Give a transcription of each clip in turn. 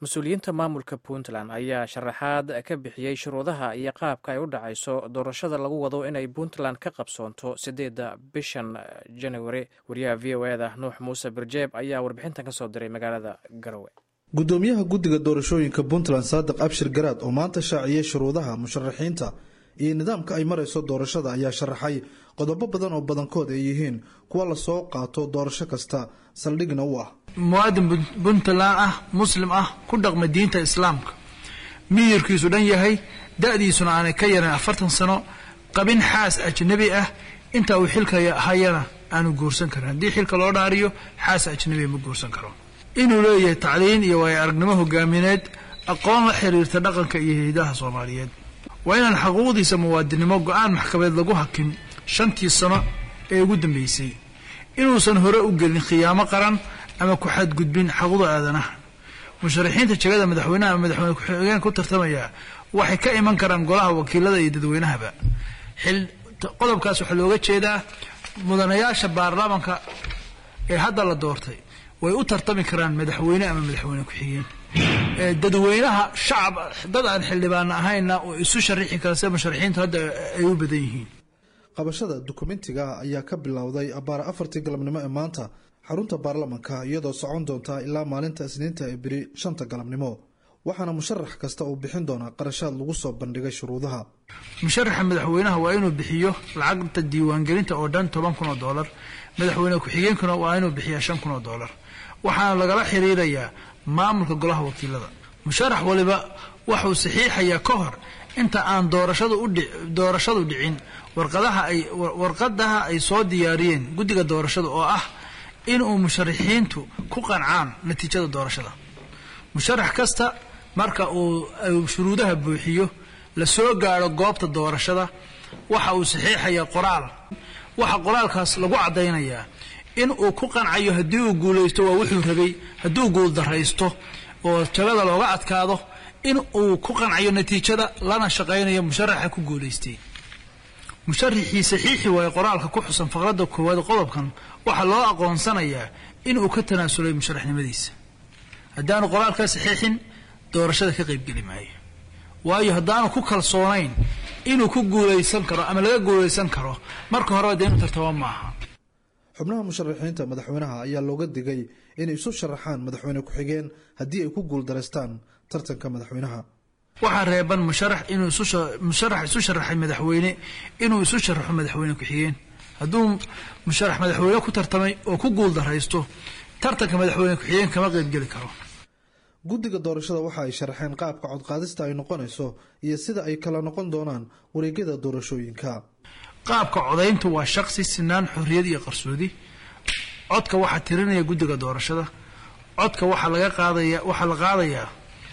mas-uuliyiinta maamulka puntland ayaa sharaxaad ka bixiyey shuruudaha iyo qaabka ay u dhacayso doorashada lagu wado inay puntland ka qabsoonto sideedda bishan januari wariyaha v o eda nuux muuse birjeeb ayaa warbixintan ka soo diray magaalada garowe gudoomiyaha guddiga doorashooyinka puntland saadiq abshir garaad oo maanta shaaciyey shuruudaha musharaxiinta iyo nidaamka ay marayso doorashada ayaa sharaxay qodobo badan oo badankood ay yihiin kuwa lasoo qaato doorasho kasta saldhigna u ah muwaadin puntland ah muslim ah ku dhaqma diinta islaamka miyirkiisu dhan yahay da-diisuna aanay ka yaran afartan sano qabin xaas ajnabi ah inta uu xilka hayana aanu guursan karin haddii xilka loo dhaariyo xaas ajnabiga ma guursan karo inuu leeyahay tacliin iyo waayo aragnimo hogaamineed aqoon la xiriirta dhaqanka iyo hidaha soomaaliyeed waa inaan xuquuqdiisa muwaadinimo go-aan maxkamadeed lagu hakin shantii sano ee ugu dambeysay inuusan hore u gelin khiyaamo qaran ama ku xadgudbin xaquuqda aadanaha musharaxiinta jegada madaxweynaha ama madaxweyne ku-xigeen ku tartamaya waxay ka iman karaan golaha wakiilada iyo dadweynahaba qodobkaas waxaa looga jeedaa mudanayaasha baarlamaanka ee hadda la doortay way u tartami karaan madaxweyne ama madaxweyne ku-xigeen dadweynaha shacab dad aan xildhibaana ahayna oo isu sharixi kara sida musharaxiintu hadda ay u badan yihiin qabashada dukumentiga ayaa ka bilowday abbaara afartii galabnimo ee maanta xarunta baarlamanka iyadoo socon doontaa ilaa maalinta isniinta ee beri shanta galabnimo waxaana musharax kasta uu bixin doonaa qarashaad lagu soo bandhigay shuruudaha musharaxa madaxweynaha waa inuu bixiyo lacagta diiwaangelinta oo dhan toban kun oo doolar madaxweyne ku-xigeenkuna waa inuu bixiyaa shan kun oo doolar waxaana lagala xiriirayaa maamulka golaha wakiilada musharax waliba waxuu saxiixayaa ka hor inta aan doorashadu dhicin warqadaha ay soo diyaariyeen guddiga doorashada oo ah inuu musharaxiintu ku qancaan natiijada doorashada musharax kasta marka uu shuruudaha buuxiyo la soo gaadho goobta doorashada waxa uu saxiixayaa qoraal waxa qoraalkaas lagu caddaynayaa in uu ku qancayo haddii uu guulaysto waa wuxuu rabay hadduu guuldaraysto oo jagada looga adkaado in uu ku qancayo natiijada lana shaqaynayo musharaxa ku guulaystay musharaxii saxiixi waaye qoraalka ku xusan faqradda koowaad qodobkan waxaa loo aqoonsanayaa in uu ka tanaasulay musharaxnimadiisa haddaanu qoraalkaa saxiixin doorashada ka qaybgeli maayo waayo haddaanu ku kalsoonayn inuu ku guulaysan karo ama laga guulaysan karo marka horeba dee inu tartamo maaha xubnaha musharaxiinta madaxweynaha ayaa looga digay inay isu sharaxaan madaxweyne ku-xigeen haddii ay ku guuldaraystaan tartanka madaxweynaha waxaa reeban musharax inuu musharax isu sharaxay madaxweyne inuu isu sharaxo madaxweyne ku-xigeen hadduu musharax madaxweyne ku tartamay oo ku guuldaraysto tartanka madaxweyne ku-xigeen kama qaybgeli karo guddiga doorashada waxa ay sharaxeen qaabka codqaadista ay noqonayso iyo sida ay kala noqon doonaan wareegyada doorashooyinka qaabka codayntu waa shaqsi sinaan xorriyad iyo qarsoodi codka waxaa tirinaya guddiga doorashada codka waxaa laga qaadaya waxaa la qaadayaa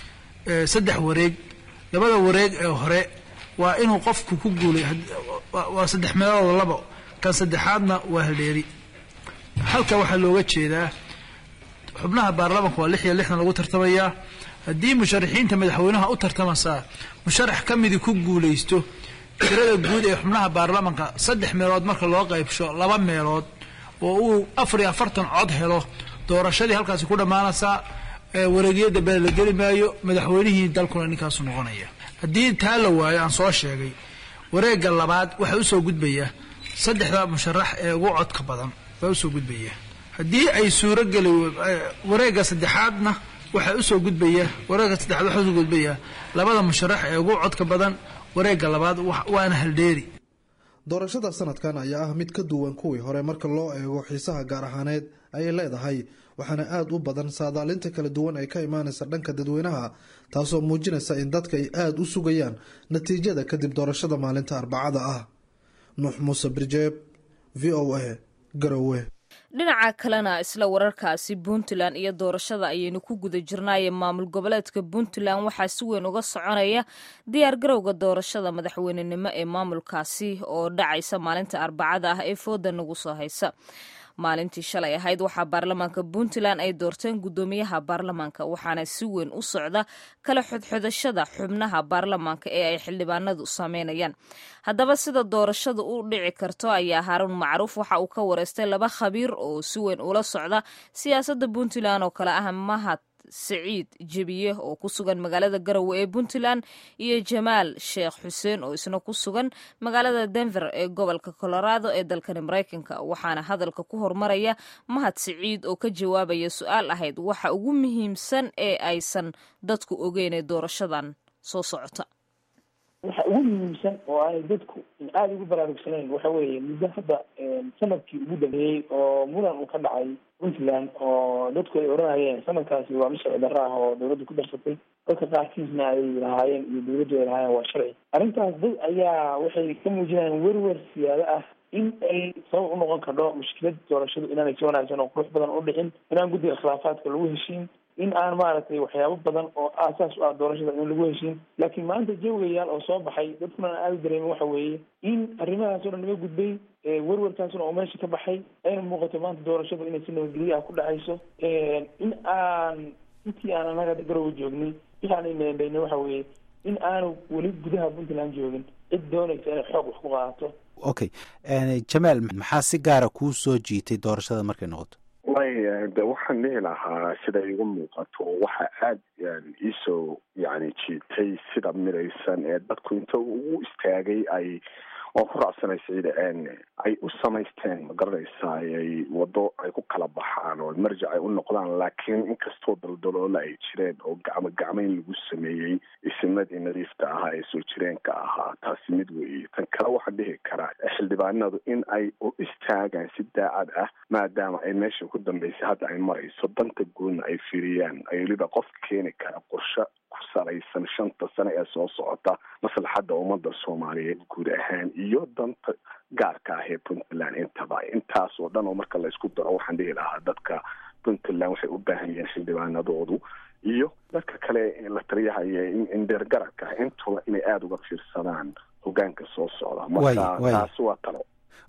saddex wareeg labada wareeg ee hore waa inuu qofku ku guulay waa saddex meelood labo kan saddexaadna waa haldheeri halka waxaa looga jeedaa xubnaha baarlamanka waa lix iyo lixdan lagu tartamayaa haddii musharaxiinta madaxweynaha u tartamasaa musharax ka midi ku guulaysto tirada guud ee xubnaha baarlamanka saddex meelood marka loo qaybsho laba meelood oo uu afar iyo afartan cod helo doorashadii halkaasi ku dhammaanaysaa wareegyo dambe la geli maayo madaxweynihii dalkuna ninkaasu noqonaya haddii taa la waayo aan soo sheegay wareegga labaad waxaa usoo gudbaya saddexda musharax ee ugu codka badan baa usoo gudbaya haddii ay suurogeli wareegga saddexaadna waxaa usoo gudbaya wareegga saddexaad waxaa usoo gudbaya labada musharax ee ugu codka badan wareegga labaad waana haldheeri doorashada sanadkan ayaa ah mid ka duwan kuwii hore marka loo eego xiisaha gaar ahaaneed ayay leedahay waxaana aada u badan saadaalinta kala duwan ay ka imaanaysa dhanka dadweynaha taasoo muujinaysa in dadka ay aada u sugayaan natiijada kadib doorashada maalinta arbacada ah nuux muuse birjeeb v o a garowe dhinaca kalena isla wararkaasi puntland iyo doorashada ayaynu ku guda jirnaaye maamul goboleedka puntland waxaa si weyn uga soconaya diyaar garowga doorashada madaxweynenimo ee maamulkaasi oo dhacaysa maalinta arbacada ah ee fooda nagu soo haysa maalintii shalay ahayd waxaa baarlamaanka puntland ay doorteen guddoomiyaha baarlamaanka waxaana si weyn u socda kala xodxodashada xubnaha baarlamaanka ee ay xildhibaanadu sameynayaan haddaba sida doorashadu u dhici karto ayaa haaruun macruuf waxa uu ka wareystay laba khabiir oo si weyn ula socda siyaasadda puntland oo kale ah mahad siciid jebiye oo ku sugan magaalada garowe ee puntland iyo jamaal sheekh xuseen oo isna ku sugan magaalada denver ee gobolka colorado ee dalkani maraykanka waxaana hadalka ku hormaraya mahad siciid oo ka jawaabaya su-aal ahayd waxa ugu muhiimsan ee aysan dadku ogeynee doorashadan soo socota waxa ugu muhiimsan oo aanay dadku aada ugu baraarugsanayn waxa weeye muddo hadda sanadkii ugu dambeeyey oo muran uu ka dhacay puntland oo dadku ay oranayeen sanadkaasi waa mid sharci darro ah oo dawladdu ku darsatay dadka qaarkiisna ay lahaayeen iyo dawladdu ay lahaayeen waa sharci arrintaas dad ayaa waxay ka muujinayaan werwer siyaado ah in ay sabab u noqon kardho mushkilad doorashadu inaanay si wanaagsan oo qurux badan u dhicin inaan guddiga khilaafaadka lagu heshiin in aan maaragtay waxyaabo badan oo aasaas u ah doorashada in lagu heshiin laakiin maanta jawigayaal oo soo baxay dadkuna aan aada dareemin waxa weeye in arrimahaas o dhan naga gudbay werwarkaasuna oo meesha ka baxay ayna muuqato maanta doorashadu inay si nabadgelyo ah ku dhacayso in aan intii aan anaga garowa joognay waxaanay meendhaynay waxa weeye in aanu weli gudaha puntland joogin cid doonaysa inay xoog wax ku qaadato okay jamaal maxaa si gaara kuu soo jiitay doorashada markay noqoto way de waxaan dhihi lahaa sida igu muuqato waxa aada iisoo yani jiitay sida midaysan ee dadku inta ugu istaagay ay waan ku raacsanay siciida ay u samaysteen ma garanaysaa ay wado ay ku kala baxaan oo marjac ay u noqdaan laakiin inkastoo daldaloola ay jireen oo gacmo gacmeyn lagu sameeyey isimadii nadiifta ahaa ee soo jireenka ahaa taasi mid weeye tan kale waxaan dhihi karaa xildhibaanadu in ay u istaagaan si daacad ah maadaama ay meesha ku dambeysay hadda ay marayso danta guudna ay firiyaan ay weliba qof keeni kara qorshe ku salaysan shanta sane ee soo socota maslaxadda ummadda soomaaliyeed guud ahaan iyo danta gaarka ah ee puntland intaba intaas oo dhan oo marka la isku daro waxaan dhihi lahaa dadka puntland waxay u baahan yihiin xildhibaanadoodu iyo dadka kale la taliyahaya indheergaradka ah intuba inay aada uga fiirsadaan hogaanka soo socda marka taasi waa talo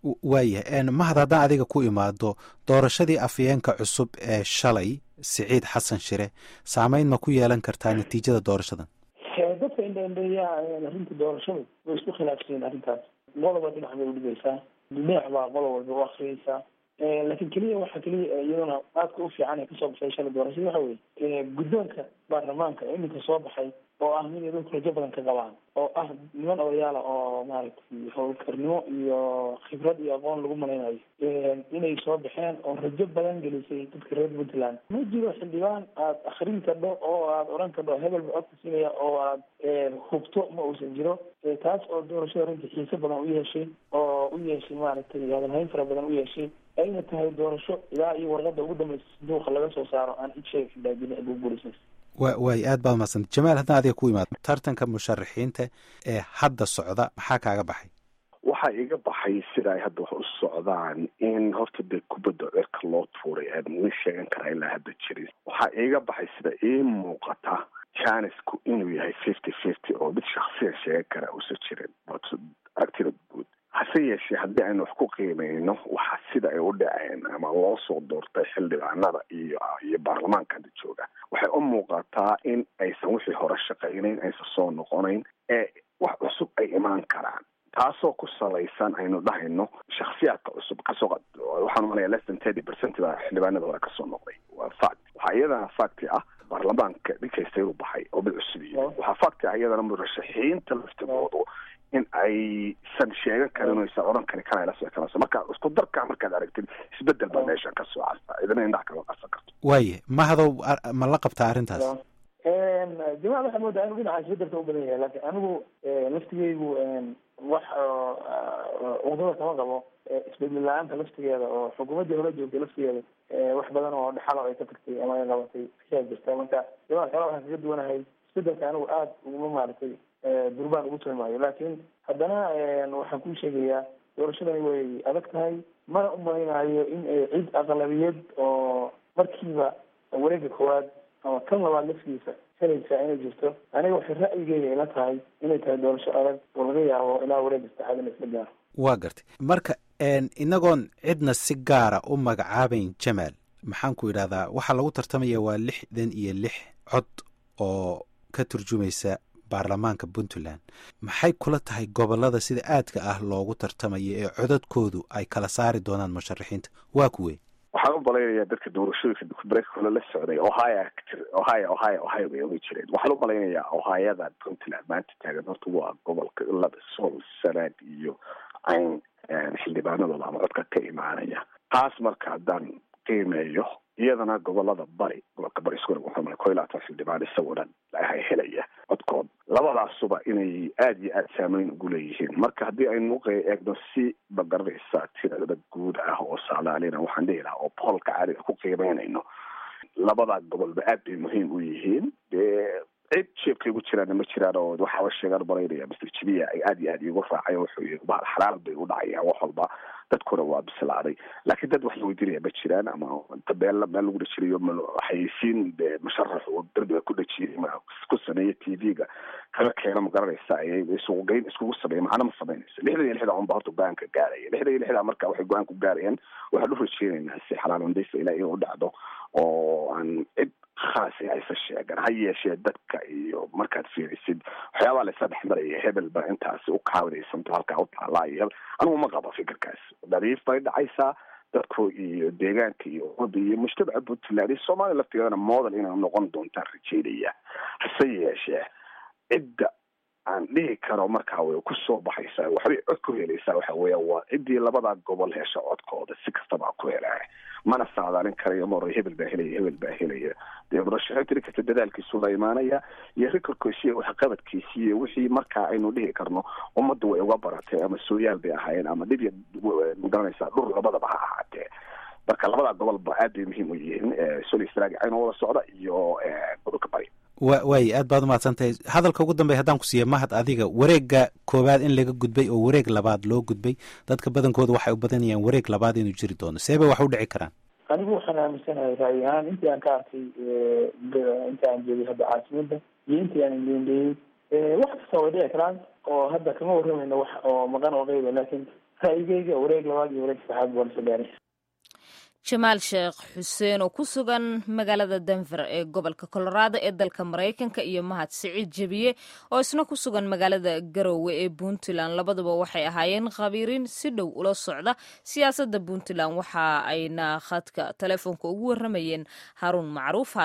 waayah mahad haddaan adiga ku imaado doorashadii afyeenka cusub ee shalay siciid xasan shire saameyn ma ku yeelan kartaa natiijada doorashadan dadka indhaindheeya arrinta doorashadu way isku khilaafsiin arrintaas qoloba dhinac bay udhigaysaa dhinac baa qolo walba u akriyaysaa laakiin keliya waxa keliya iyaduna aadka u fiican ee kasoo baxay shalay doorashada waxa weeye guddoonka baarlamaanka iminka soo baxay oo ah mid ay dadku rajo badan ka qabaan oo ah niman odayaala oo maaragtay howlkarnimo iyo khibrad iyo aqoon lagu malaynayo inay soo baxeen oo rajo badan gelisay dadka reer puntland ma jiro xildhibaan aada akrin kadho oo aada odhan kadho hebel ba codka siinaya oo aad hubto ma uusan jiro taas oo doorashada runtii xiise badan u yeeshay oo u yeeshay maaragtay hadalhayn fara badan u yeeshay ayna tahay doorasho ilaa iyo warqada ugu dambeysa sanduuqa laga soo saaro aan cid sheega ka daadin ugu guulaysan wa waay aad baad mahadsanta jamaal haddaan adiga ku imaado tartanka musharaxiinta ee hadda socda maxaa kaaga baxay waxaa iga baxay sida ay hadda wax u socdaan in horta dee kubadda cirka loo tuuray aan ma sheegan karaa ilaa hadda jirin waxaa iiga baxay sida ii muuqata janisku inuu yahay fifty fifty oo mid shaksiyan sheegan karaa uusan jirin aragtida guud hase yeeshee haddii aynu wax ku qiimeyno waxa sida ay u dhaceen ama loo soo doortay xildhibaanada iyo iyo baarlamaanka hadda jooga waxay u muuqataa in aysan wixii hore shaqaynayn aysan soo noqonayn ee wax cusub ay imaan karaan taasoo ku salaysan aynu dhahayno shaksiyaadka cusub kasoo waxaan umalaya less than thirty percent baa xildhibaanada hore kasoo noqday waa fact waxaa iyadana facti ah baarlamaanka dhinkaysta u baxay oo mid cusub iyo waxaa facti ah iyadana murashaxiinta laftigoodu in aysan sheegan karin aysan odhan karin kana la soo kalanso marka isku darka markaad aragtid isbedel baa meesha ka soo casta idina indhaha kama qasan karto waaye mahadow ma la qabtaa arrintaas jamaal waxaa moodaa inuu dhinaca isbedelka u badan yahay laakiin anigu laftigeygu wax wadada kama qabo isbedel la-aanta laftigeeda oo xukuumaddii hore joogtay laftigeeda wax badan oo dhaxalo ay ka tagtay ama ay qabatay ayaa jirta marka jamaal kale waxaan kaga duwanahay isbedelka anigu aada uguma maaragtay durbaan ugu tilmaayo laakiin haddana waxaan kuu sheegayaa doorashadani way adag tahay mana u malaynayo in cid aqlabiyad oo markiiba wareega koowaad ama kan labaad laftiisa helaysaa inay jirto aniga waxay ra'yigeyga ila tahay inay tahay doorasho adag oo laga yaabo ilaa wareega saddexaad in isla gaaro waa gartay marka inagoon cidna si gaara u magacaabayn jamaal maxaan ku idhahdaa waxaa lagu tartamaya waa lixdan iyo lix cod oo ka turjumaysa baarlamaanka puntland maxay kula tahay gobolada sida aadka ah loogu tartamayo ee codadkoodu ay kala saari doonaan musharaxiinta waa kuwe waxaan u malaynayaa dadka doorashooyinka breakole la socday ohio ohio ohio ohio bay oga jireen waxaan u malaynayaa ohayada puntland maanta taagan horta waa gobolka laba sool sanaad iyo cayn xildhibaanadooda ama codka ka imaanaya taas marka haddaan qiimeeyo iyadana gobolada bari gobolka bari isku wuxuu malay ko iyo labaatan xildhibaan isaguna helaya codkood labadaasuba inay aada iyo aada saameyn ugu leeyihiin marka haddii aynu eegno si magaranaysa tirada guud ah oo saalaalina waxaan dhihi lahaa oo boolka caadiga ku qiimeynayno labada gobolba aad bay muhiim u yihiin dee cid jeebkay ugu jiraanna ma jiraan oo waxaaba sheegaan malaynaya master jibiya ay aada iyo aada iigu raacay wuxuu yii bahal xalaal bay u dhacayaan wax walba dadkuna waa bislaaday laakiin dad wax la weydiinaya ma jiraan ama meel meel lagu dhajiriyo xayeysiin musharax oo darbiga ku dhajiyay ku sameeya t v-ga kala keena ma garanaysa suuqgeyn iskugu sameeya macna ma samaynaysa lixdan iyo lixda unba horta go-aanka gaaraya lixdan iyo lixda marka waxay go-aan ku gaarayaan waxaan u rajeynaynaa si xalaalandaysa ilaa inuu dhacdo oo aan cid khaas aysa sheegan ha yeeshee dadka iyo markaad fiirisid waxyaabaa laysa dhex maraya hebel ba intaasi u kaawidaysanto halkaa u taallaa iyo hebel anigu ma qabo fikirkaas dhariif bay dhacaysaa dadku iyo deegaanka iyo ummadda iyo mujtamaca puntland iyo soomaaliya laftigeedana model inay noqon doontaan rajeynaya hase yeeshee cidda aan dhihi karo markaa way kusoo baxaysaa waxbay cod ku helaysaa waxa weeya waa ciddii labada gobol hesha codkooda si kastaba ku helaa mana saadaalin karayo mar hebel baa helaya hebel baa helaya dee murashaxiinta nin kasta dadaalkiisu la imaanaya iyo rikorkiisi iyo waxqabadkiisi iyo wixii markaa aynu dhihi karno ummadda way uga baratay ama sooyaal bay ahaayeen ama dhibya magaranaysaa dhur labadaba ha ahaatee marka labada gobolba aad bay muhiim u yihiin solistrag aynu wada socda iyo gobolka bari wa waay aad baad umahadsantahay hadalka ugu dambey haddaan ku siiya mahad adiga wareegga koowaad in laga gudbay oo wareeg labaad loo gudbay dadka badankooda waxay u badanayaan wareeg labaad inuu jiri doono see bay wax u dhici karaan anigu waxaan aaminsanahay ra'yi ahaan intii aan ka arkay inta aan joogay hadda caasimada iyo intii aan indhendheeyey wax kasta way dhici karaan oo hadda kama warramayno wax oo maqan oo qeyba laakiin ra'yigeyga wareeg labaad iyo wareeg saddexaad baan soo gaaray jamaal sheekh xuseen oo ku sugan magaalada denver ee gobolka colorado ee dalka maraykanka iyo mahad siciid jebiye oo isna ku sugan magaalada garowe ee puntland labaduba waxay ahaayeen khabiiriin si dhow ula socda siyaasadda puntland waxa ayna khadka telefoonka ugu warramayeen haruun macruuf